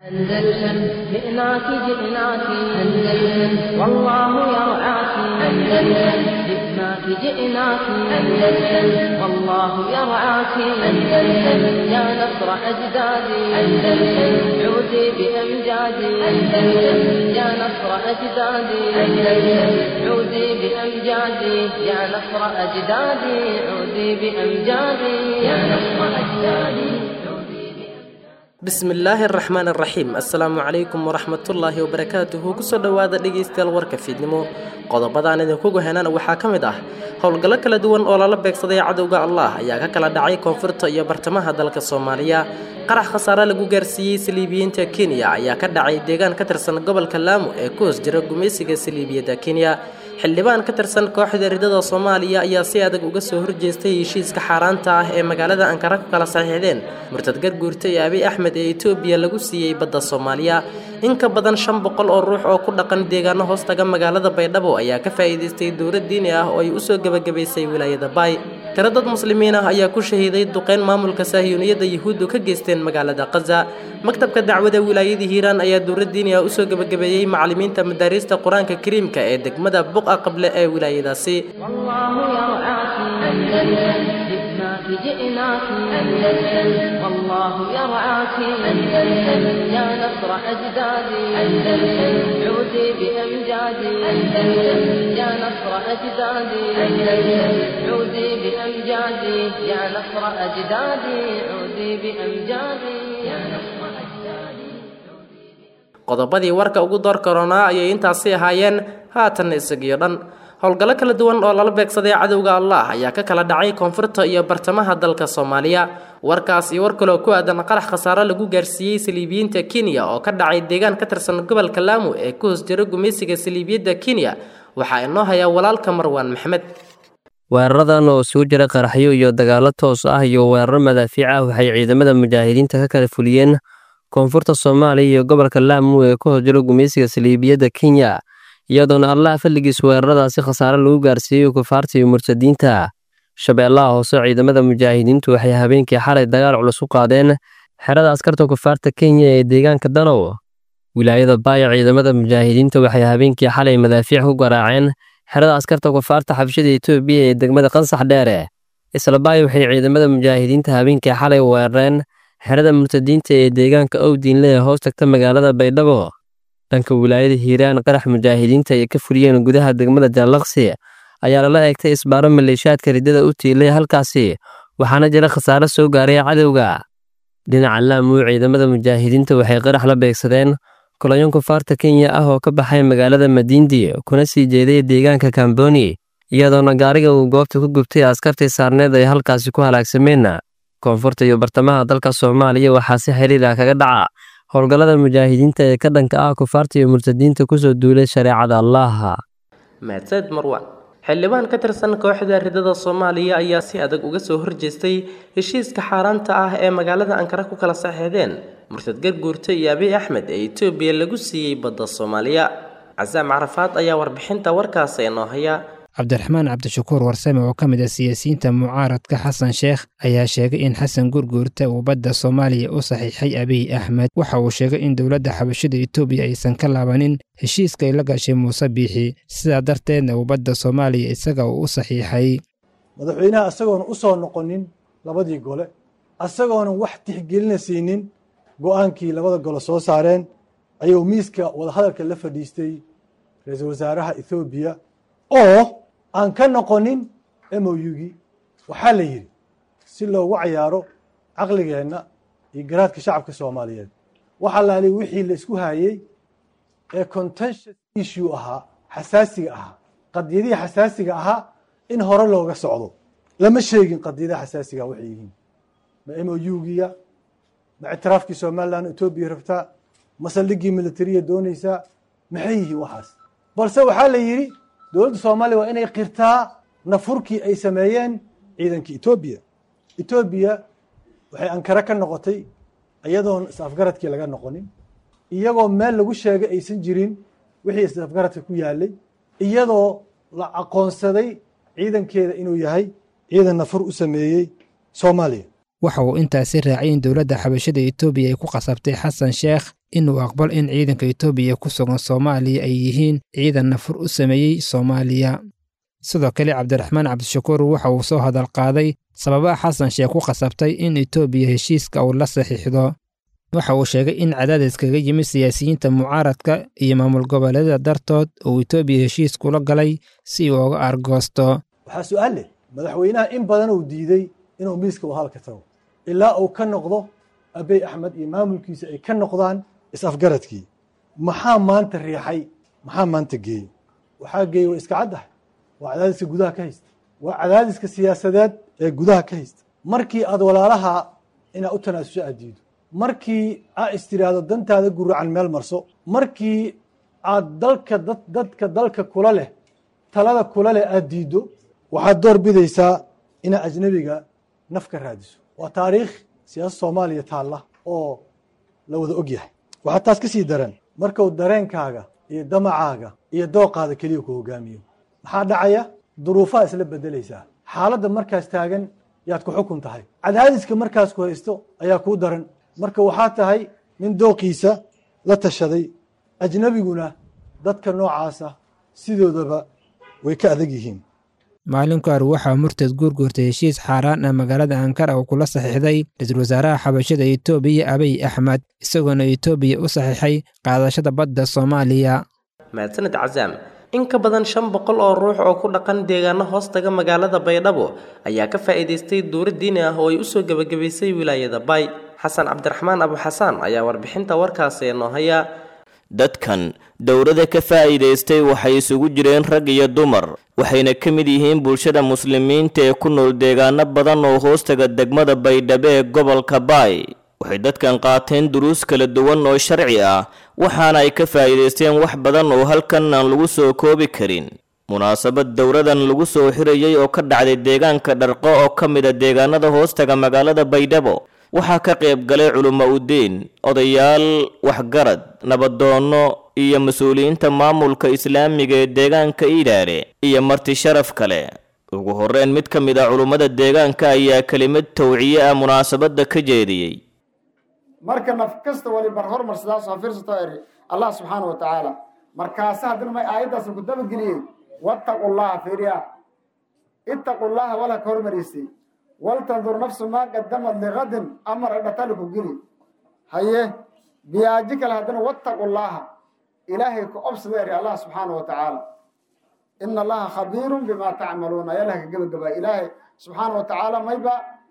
أندلسن جئناك جئناك أندلسن والله يرعاك أندلسن جئناك جئناك أندلسن والله يرعاك أندلسن يا نصر أجدادي أندلسن عودي بأمجادي أندلسن يا نصر أجدادي أندلسن عودي بأمجادي يا نصر أجدادي عودي بأمجادي يا نصر أجدادي bismillaahi araxmaan araxiim assalaamu calaykum waraxmatullaahi wabarakaatuhu kusoo dhowaada dhegaystayaal warka fiidnimo qodobadaan idinkugu henana waxaa ka mid ah howlgallo kala duwan oo lala beegsaday cadowga allah ayaa ka kala dhacay koonfurta iyo bartamaha dalka soomaaliya qarax khasaare lagu gaarsiiyey saliibiyiinta kenya ayaa ka dhacay deegaan ka tirsan gobolka laamo ee ku hoos jira gumaysiga saliibiyadda kenya xildhibaan ka tirsan kooxda ridada soomaaliya ayaa si adag uga soo horjeestay heshiiska xaaraanta ah ee magaalada ankara ku kala saxiixdeen murtad garguurta ee abiy axmed ee etoobiya lagu siiyey badda soomaaliya in ka badan shan boqol oo ruux oo ku dhaqan deegaano hoostaga magaalada baydhabo ayaa ka faa'iidaystay dowlad diini ah oo ay usoo gebagabaysay wilaayada baay tiro dad muslimiin ah ayaa ku shahiiday duqeyn maamulka saahiyuuniyadda yuhuuddu ka geysteen magaalada kaza maktabka dacwada wilaayada hiiraan ayaa dowlad diini ah usoo gebagabeeyey macallimiinta madaariista qur-aanka kariimka ee degmada buqa qable ee wilaayadaasi جئناك أندلسن والله يرعاك أندلسن يا نصر أجدادي أندلسن عودي بأمجادي أندلسن يا نصر أجدادي أندلسن عودي بأمجادي يا نصر أجدادي عودي بأمجادي يا نصر أجدادي qodobadii warka ugu door koronaa ayay intaasi ahaayeen haatanna isagiyo dhan howlgallo kala duwan oo lala beegsaday cadowga allah ayaa ka kala dhacay koonfurta iyo bartamaha dalka soomaaliya warkaas iyo war kaloo ku aadan qarax khasaare lagu gaarsiiyey saliibiyiinta kenya oo ka dhacay deegaan ka tirsan gobolka laamo ee ku hoos jira gumaysiga saliibiyadda kenya waxaa inoo hayaa walaalka marwaan maxmed weeraradan oo isugu jira qaraxyo iyo dagaallo toos ah iyo weeraro madaafiic ah waxay ciidamada mujaahidiinta ka kala fuliyeen koonfurta soomaaliya iyo gobolka laamo ee ku hoos jira gumaysiga saliibiyadda kenya iyadoona allaha falligiis weeraradaasi khasaare lagu gaarsiiyey kufaarta iyo murtadiinta shabeellaha hoose ciidamada mujaahidiintu waxay habeenkii xalay dagaal culus u qaadeen xerada askarta kufaarta kenya ee deegaanka danow wilaayada baaya ciidamada mujaahidiinta waxay habeenkii xalay madaafiic ku garaaceen xerada askarta kufaarta xabshida etoobiya ee degmada qansax dheere isla baaya waxay ciidamada mujaahidiinta habeenkii xalay weerareen xerada murtadiinta ee deegaanka owdiinle ee hoos tagta magaalada baydhabo dhanka wilaayada hiiraan qarax mujaahidiinta ay ka fuliyeen gudaha degmada jaalaqsi ayaa lala eegtay isbaaro maleeshaadka riddada u tiilay halkaasi waxaana jira khasaare soo gaaray cadowga dhinaca laamuu ciidamada mujaahidiinta waxay qarax la beegsadeen kolonyo kufaarta kenya ah oo ka baxay magaalada madiindi kuna sii jeeday deegaanka kamboni iyadoona gaariga uu goobta ku gubtay askartii saarneed ay halkaasi ku halaagsameen koonfurta iyo bartamaha dalka soomaaliya waxaa si xiriir ah kaga dhaca howlgallada mujaahidiinta ee ka dhanka ah kufaarta iyo murtadiinta kusoo duulay shareecada allaha mahadsaned marwan xildhibaan ka tirsan kooxda ridada soomaaliya ayaa si adag uga soo horjeestay heshiiska xaaraanta ah ee magaalada ankara ku kala saxeexdeen murtad garguurta iyo abiy axmed ee etoobiya lagu siiyey badda soomaaliya casaam carafaad ayaa warbixinta warkaasi inoo haya cabdiraxmaan cabdishakuur warsame oo ka mid ah siyaasiyiinta mucaaradka xasan sheekh ayaa sheegay in xasan gurguurta uu badda soomaaliya u saxiixay abiy axmed waxa uu sheegay in dowladda xabashida etoobiya aysan ka laabanin heshiiska ay la gashay muuse biixi sidaa darteedna uu badda soomaaliya isaga uu u saxiixay madaxweynaha isagoona u soo noqonin labadii gole isagoona wax tixgelina siinin go'aankii labada gole soo saareen ayuu miiska wadahadalka la fadhiistay ra-iisul wasaaraha ethoobiya oo aan ka noqonin mougii waxaa la yidhi si loogu cayaaro caqligeenna iyo garaadka shacabka soomaaliyeed waxa laali wixii la isku hayey ee contentious issue ahaa xasaasiga ahaa qadiyadihii xasaasiga ahaa in hore looga socdo lama sheegin qadiyadaha xasaasiga waxay yihiin ma mougiya ma ictiraafkii somalilan etoobiya rabtaa ma saldhigii militariya doonaysaa maxay yihiin waxaas balse waxaa la yidhi dowladda soomaaliya waa inay qirtaa nafurkii ay sameeyeen ciidankii etoobiya etoobiya waxay ankare ka noqotay iyadoon is-afgaradkii laga noqonin iyagoo meel lagu sheegay aysan jirin wixii is-afgaradka ku yaalay iyadoo la aqoonsaday ciidankeeda inuu yahay ciidan nafur u sameeyey soomaaliya waxa uu intaasi raacay in dowladda xabashada etoobiya ay ku qasabtay xasan sheekh inuu aqbal in ciidanka etoobiya ku sugan soomaaliya ay yihiin ciidan nafur u sameeyey soomaaliya sidoo kale cabdiraxmaan cabdishakuur waxa uu soo hadal qaaday sababaha xasan sheekh ku qasabtay in etoobiya heshiiska uu la saxiixdo waxa uu sheegay in cadaadis kaga yimid siyaasiyiinta mucaaradka iyo maamul goboleedyada dartood uu etoobiya heshiis kula galay si uu uga argoosto waxaa su-aal leh madaxweynaha in badan uu diiday inuu miiska wahalka tago ilaa uu ka noqdo abey axmed iyo maamulkiisa ay ka noqdaan is-afgaradkii maxaa maanta riixay maxaa maanta geeyey waxaa geeyey waa iska caddahay waa cadaadiska gudaha ka haysta waa cadaadiska siyaasadeed ee gudaha ka haysta markii aad walaalaha inaad u tanaasusho aad diido markii aad istiraahdo dantaada guracan meel marso markii aad dalka dad dadka dalka kula leh talada kula leh aad diiddo waxaad door bidaysaa inaad ajnebiga naf ka raadiso waa taariikh siyaasad soomaaliya taalla oo la wada og yahay waxaa taas ka sii daran markuu dareenkaaga iyo damacaaga iyo dooqaada keliya ku hogaamiyo maxaa dhacaya duruufaha isla bedelaysaa xaaladda markaas taagan yaad ku xukun tahay cadaadiska markaas ku haysto ayaa kuu daran marka waxaa tahay nin dooqiisa la tashaday ajnebiguna dadka noocaasa sidoodaba way ka adag yihiin maalinku ar waxaa murtad guurguurtay heshiis xaaraan ah magaalada ankara uu kula saxiixday ra-iisul wasaaraha xabashada etoobiya abiy axmed isagoona etoobiya u saxiixay qaadashada badda soomaaliya mahadsaned casaam in ka badan shan boqol oo ruux oo ku dhaqan deegaano hoostaga magaalada baydhabo ayaa ka faa'iidaystay duuro diini ah oo ay usoo gebagabaysay wilaayada bay xasan cabdiraxmaan abu xasaan ayaa warbixinta warkaasi noo haya dadkan dowladda ka faa'iidaystay waxay isugu jireen rag iyo dumar waxayna ka mid yihiin bulshada muslimiinta ee ku nool deegaano badan oo hoostaga degmada baydhabo ee gobolka baay waxay dadkan qaateen duruus kala duwan oo sharci ah waxaana ay ka faa'iidaysteen wax badan oo halkan aan lagu soo koobi karin munaasabad dowladan lagu soo xirayay oo ka dhacday deegaanka dharqo oo ka mid a deegaanada hoostaga magaalada baydhabo waxaa ka qayb galay culummo udiin odayaal waxgarad nabadoonno iyo mas-uuliyiinta maamulka islaamiga ee deegaanka iidhaare iyo marti sharaf kale ugu horreyn mid ka mid ah culummada deegaanka ayaa kelimad tawciye ah munaasabadda ka jeediyey marka naf kasta waliba hormar sidaas oo fiirsato eri allah subxaana wa tacaala markaase haddana may aayaddaas ku dabageliyey wattaqu llaha fiiriya ittaqu llaha wala ka hormariysay waltandur nafsu maa qadamad ligadin amar dhataliku geli haye biyaaji kale haddana wattaqu llaha ilaahay ku obsada eri allah subxaana wa tacaala ina allaha khabiirun bima tacmaluuna ayalah ka gebagabaa ilaahay subxaana wa tacaala mayba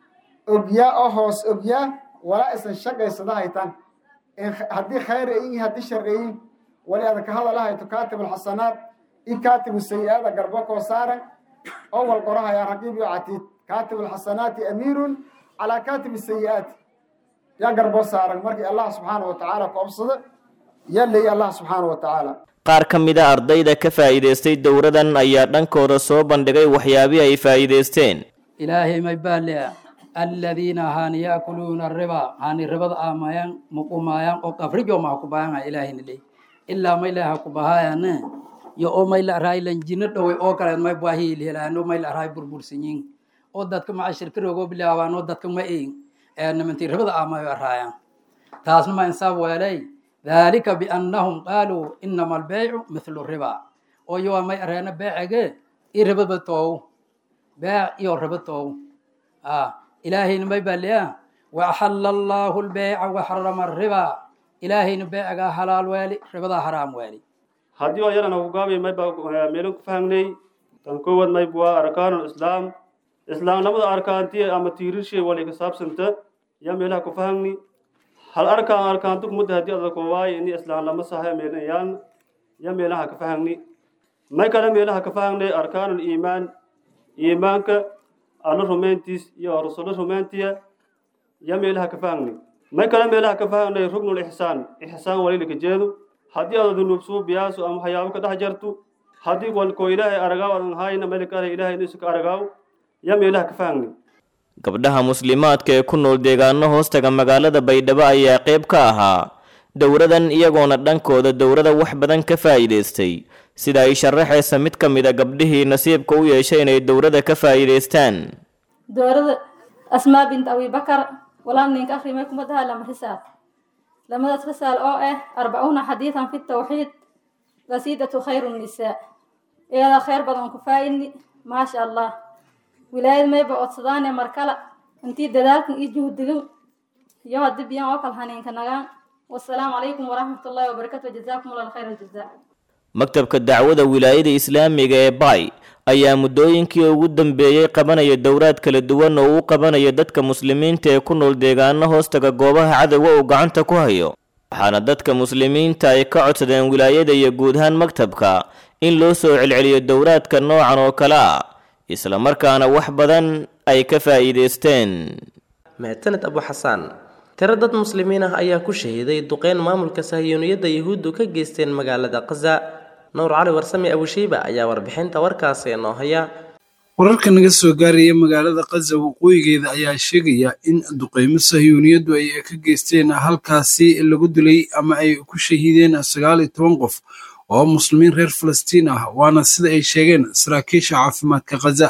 ogyaa oo hoos ogyaa walaa isan shaqaysada haytaan haddii khayr ayin haddii shar ayin wali adan ka hadalahayto kaatib alxasanaat i kaatibu sayi-aada garbo koo saaran oo wal qorahaya raqiib iyo catiid kaatib alxasanaati amiirun calaa kaatib sayi-aati yaa garbo saaran markii allah subxaana wa tacaala ku obsada yaa leeyay allah subxaana wa tacaala qaar ka mid a ardayda ka faa'iidaystay dowladan ayaa dhankooda soo bandhigay waxyaabihii ay faa'iidaysteen ilaahay may baaliya aladiina haani yaakuluuna riba haani ribada aamayaan muqumaayaan oo qafrijo maha kubaayanga ilaahina leey ilaa may laha kubahaayane yo oo may la araay lanjino dhowey oo kaleed may baahi ilhelaano may la araay burbursanyin oo dadka maca shirka rogo bilaabaan oo dadka ma eegin ee nimantii ribada aamayo araayaan taasna ma insaab weelay dhalika biannahum qaaluu inama albeycu mithlu riba oo yowa may areena beecege i ribaba toow beec iyo riba toow ilaahayna may baaliya waaxalla allaahu lbeyca waxarama riba ilaahayna beecagaa halaal weeli ribadaa haraam weeli haddii oo yarana hogaamiya mayba meelin ku fahangnay tan koowaad mayb waa arkaanul islaam islaamnimada arkaantiya ama tiirishay wali ka saabsanta yaa meelaha ku fahangni hal arkaan arkaantu kumudda haddii ada koowaay ini islaamnimo sahay meelayaan yaa meelaha ka fahangni may kale meelaha ka fahangnay arkaanul iimaan iimaanka alla rumayntiis iyo rasulo rumayntiya yaa meelaha ka fahangni may kale meelaha ka fahangnay rugnul ixsaan ixsaan walilika jeedu haddii aad dunuub suubiyaasu ama waxyaabo ka dhex jartu haddii walkoo ilaahay aragaaw adan hayna meelkale ilaahay inuusa ka aragaaw yaa meelaha ka fahangni gabdhaha muslimaadka ee ku nool deegaano hoostaga magaalada baydhabo ayaa qayb ka ahaa dowladan iyagoona dhankooda dowlada wax badan ka faa'iidaystay sida ay sharaxaysa mid ka mid a gabdhihii nasiibka u yeeshay inay dowladda ka faa'iidaystaan dowladda asmaa bint abi bakar walaal ninka akrimay kuma daha lama risaal lamadaas risaal oo ah arbacuuna xadiidan fi tawxiid qasiidatu khayru nisaa iyada khayr badan ku faa'idni maasha allah wilaayad mayba codsadaane markala intii dadaalkan iyo juhdigin iyo haddii biyan oo kala haniinka nagaan wasalaamu calaykum waraxmatullaahi wabarakatu jazaakum allah khayra aljazaa maktabka dacwada wilaayada islaamiga ee bay ayaa muddooyinkii ugu dambeeyey qabanaya dowraad kala duwan oo uu qabanayo dadka muslimiinta ee ku nool deegaano hoostaga goobaha cadowga uu gacanta ku hayo waxaana dadka muslimiinta ay ka codsadeen wilaayada iyo guud ahaan maktabka in loo soo celceliyo dowraadka noocan oo kale ah isla markaana wax badan ay ka faa'iidaysteen mahadsaned abu xasaan tiro dad muslimiin ah ayaa ku shahiiday duqeyn maamulka sahiyuuniyadda yuhuuddu ka geysteen magaalada khaza nuur cali warsame abushiiba ayaa warbixinta warkaasi inoo haya wararka naga soo gaaraya magaalada khaza waqooyigeeda ayaa sheegaya in duqeymo sahyuuniyaddu ay ka geysteen halkaasi lagu dilay ama ay ku shahiideen sagaal iyo toban qof oo muslimiin reer falastiin ah waana sida ay sheegeen saraakiisha caafimaadka khaza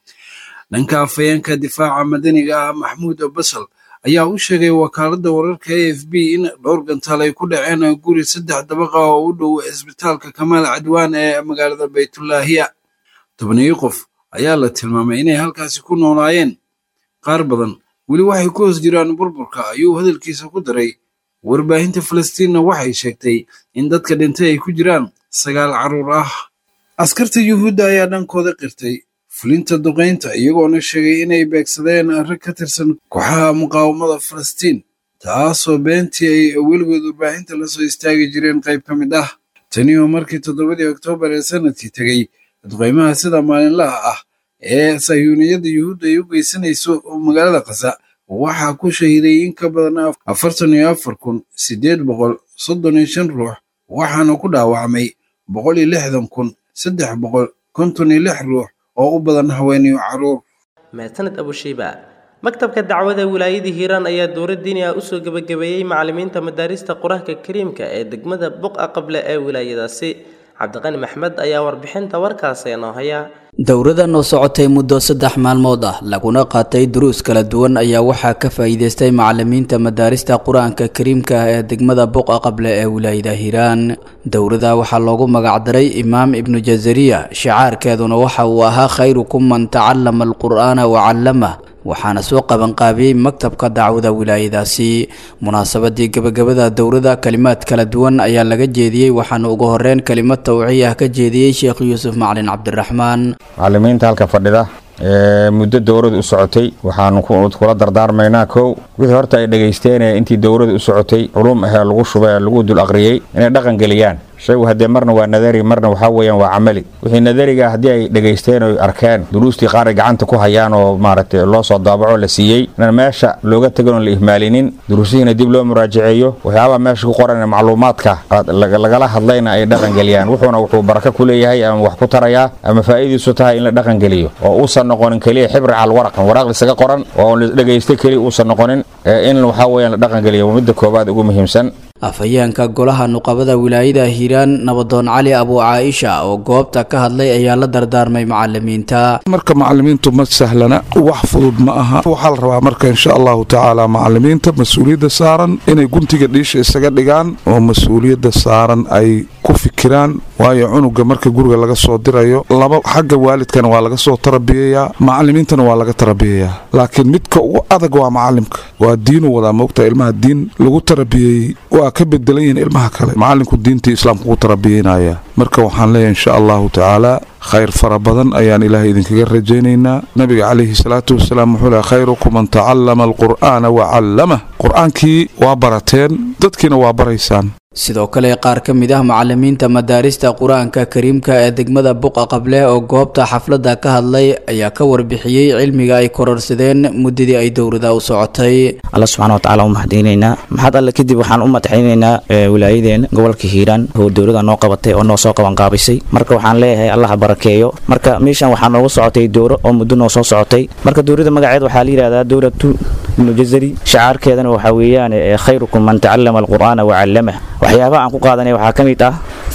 dhanka afhayeenka difaaca madaniga ah maxmuud basal ayaa u sheegay wakaaladda wararka a f b in dhowr gantaal ay ku dhaceen guri saddex dabaqa oo u dhow isbitaalka kamaal cadwaan ee magaalada baytulaahiya tobaniyo qof ayaa la tilmaamay inay halkaasi ku noolaayeen qaar badan weli waxay ku hoos jiraan burburka ayuu hadalkiisa ku daray warbaahinta falastiinna waxay sheegtay in dadka dhintay ay ku jiraan sagaal carruur ah askarta yuhuudda ayaa dhankooda qirtay fulinta duqaynta iyagoona sheegay inay beegsadeen rag ka tirsan kooxaha muqaawamada falastiin taasoo beentii ay weligood warbaahinta la soo istaagi jireen qayb ka mid ah tani oo markii toddobadii oktoobar ee sanadkii tegey duqaymaha sida maalinlaha ah ee sayuuniyadda yuhuudda ay u geysanayso magaalada khaza waxaa ku shahiiday in ka badan afartan iyo afar kun siddeed boqol soddon iyo shan ruux waxaana ku dhaawacmay boqol iyo lixdan kun saddex boqol konton iyo lix ruux oo u badan haweeniyo carruur mahadsaned abushiiba maktabka dacwada wilaayada hiiraan ayaa dowlad diini ah usoo gebagabeeyey macalimiinta madaarista qur-aanka kariimka ee degmada buqa qable ee wilaayadaasi cabdiqani maxmed ayaa warbixinta warkaasi inoo haya dowradan oo socotay muddo saddex maalmood ah laguna qaatay duruus kala duwan ayaa waxaa ka faa'iidaystay macalimiinta madaarista qur-aanka kariimka ah ee degmada buqa qable ee wilaayada hiiraan dowrada waxaa loogu magacdaray imaam ibnu jazariya shicaarkeeduna waxa uu ahaa khayrukum man tacallama alqur'aana wa callamah waxaana soo qabanqaabiyey maktabka dacwada wilaayadaasi munaasabadii gebagabada dowrada kalimaad kala duwan ayaa laga jeediyey waxaana ugu horeyn kelimad tawciya ah ka jeediyey sheekh yuusuf macalin cabdiraxmaan macalimiinta halka fadhida ee muddo dowrada u socotay waxaanu kula dardaarmaynaa kow wixii horta ay dhegaysteen intii dowrada u socotay culum ahee lagu shubay ee lagu dul aqriyey inay dhaqan geliyaan shaygu haddee marna waa nadari marna waxaa weeyaan waa camali wixii nadariga haddii ay dhegaysteen oy arkeen duruustii qaar ay gacanta ku hayaan oo maaragtay loo soo daabaco la siiyey inaan meesha looga tegin oon la ihmaalinin duruusihiina dib loo muraajaceeyo waxyaabaha meesha ku qoran macluumaadka lagala hadlayna ay dhaqan geliyaan wuxuuna wuxuu baraka ku leeyahay ama wax ku tarayaa ama faa'iidiisu tahay in la dhaqan geliyo oo uusan noqonin keliya xibri cal waraqan waraaq isaga qoran oo la dhegaystay keliya uusan noqonin in waxaa weeyaan la dhaqan geliyo waa midda koowaad ugu muhiimsan afhayeenka golaha nuqabada wilaayada hiiraan nabadoon cali abu caaisha oo goobta ka hadlay ayaa la dardaarmay macalimiinta marka macalimiintu ma sahlana wax fudud ma aha waxaa la rabaa marka insha allahu tacaala macalimiinta mas-uuliyadda saaran inay guntiga dhiisha isaga dhigaan oo mas-uuliyadda saaran ay ku fikiraan waayo cunuga marka guriga laga soo dirayo laba xagga waalidkana waa laga soo tarabiyayaa macalimiintana waa laga tarabiyayaa laakiin midka ugu adag waa macalimka waa diinu wadaa moogta ilmaha diin lagu tarabiyey waa ka bedelan yihiin ilmaha kale macalinku diintii islaamka ku tarabiyeynaya marka waxaan leeyahay insha allahu tacaala khayr fara badan ayaan ilaahay idinkaga rajaynaynaa nabiga calayhi salaatu wasalaam wuxuu lehay khayrukum man tacallama alqur'aana wa callamah qur-aankii waa barateen dadkiina waa baraysaan sidoo kale qaar ka mid ah macalimiinta madaarista qur-aanka kariimka ee degmada buqa qable oo goobta xafladda ka hadlay ayaa ka warbixiyey cilmiga ay kororsadeen muddadii ay dowrada u socotay alla subxana watacaala u mahadinaynaa maxad alle kadib waxaan u madaxaynaynaa wilaayadeena gobolka hiiraan oo dowlada noo qabatay oo noo soo qabanqaabisay marka waxaan leeyahay allaha barakeeyo marka meeshan waxaa noogu socotay dowro oo muddo noo soo socotay marka dowlada magaceed waxaa la yidhahdaa dowlatu ibnu jazari shacaarkeedana waxaa weeyaan khayrukum man tacallama alqur'aana wa callamah waxyaabaha aan ku qaadanay waxaa ka mid ah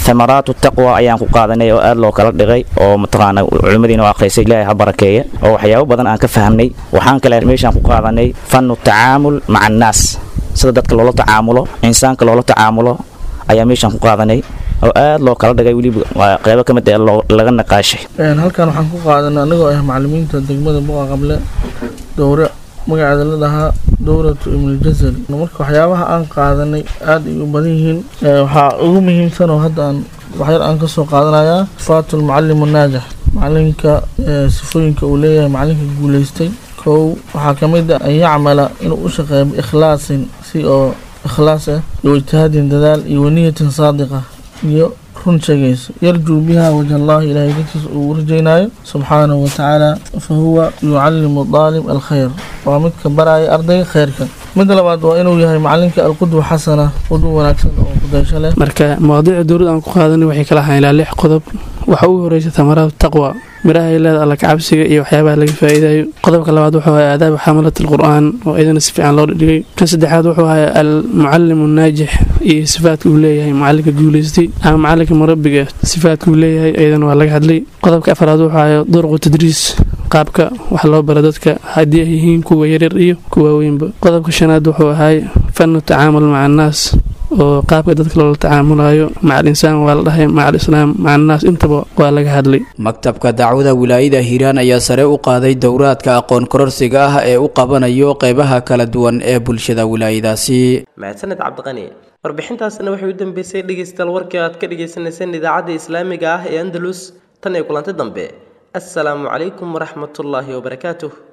thamaraatu taqwa ayaan ku qaadanay oo aad loo kala dhigay oo mataqaana culimmadiina oo akhriysay ilaahay ha barakeeya oo waxyaabo badan aan ka fahamnay waxaan kale meeshaan ku qaadanay fannu tacaamul maca annaas sida dadka loola tacaamulo insaanka loola tacaamulo ayaa meeshaan ku qaadanay oo aad loo kala dhigay weliba waa qeybo ka mid ah laga naqaashay halkan waxaan ku qaadanay anigoo ah macallimiinta degmada buqa qable dowre magaceeda la dhahaa dowratu ibnuljazari marka waxyaabaha aan qaadanay aad ay u badan yihiin waxaa ugu muhiimsan oo hadda aan waxyar aan kasoo qaadanayaa sifaatu lmucallim naajix macalinka sifooyinka uu leeyahay macalinka guuleystay kow waxaa ka mid ah an yacmala inuu u shaqeeyo biikhlaasin si oo ikhlaas ah iyo ijtihaadin dadaal iyo waniyatin saadiqa iyo run sheegaysa yarjuu biha wajh allahi ilaahay dartiisa uu rajaynaayo subxaanahu watacaala fa huwa yucallimu daalib alkhayr waa midka baraya ardayga khayrka midda labaad waa inuu yahay macalinka alqudwa xasana qudwa wanaagsan oo kudaysho leh marka mawaadiicda dowladda aan ku qaadanay waxay kala ahaan ilaa lix qodob waxa ugu horeysa tamaraatu taqwa miraha ay leeda alla kacabsiga iyo waxyaabaha laga faa'iidayo qodobka labaad wuxuu ahaa aadaab xamalat alqur'aan oo iyadana si fiican loo dhigay kan saddexaad wuxuu ahaa almucallim naajix iyo sifaadka uu leeyahay macalinka guuleystay ama macalinka murabiga sifaadka uu leeyahay iyadana waa laga hadlay qodobka afraad wuxuu ahaa duruqu tadriis qaabka wax loo bara dadka haddii ay yihiin kuwa yaryar iyo kuwa weynba qodobka shanaad wuxuu ahay fanu tacaamul maca annaas oo qaabka dadka loola tacaamulayo maca alinsaan waa la dhahay maca alislaam maca annaas intaba waa laga hadlay maktabka dacwada wilaayada hiiraan ayaa sare u qaaday dowraadka aqoon kororsiga ah ee u qabanayo qeybaha kala duwan ee bulshada wilaayadaasi mahadsaned cabdiqani warbixintaasina waxay u dambeysay dhegeystayaal warkii aad ka dhegeysaneyseen idaacadda islaamiga ah ee andalus tan iyo kulanti dambe assalaamu calaykum waraxmatullaahi wabarakaatuh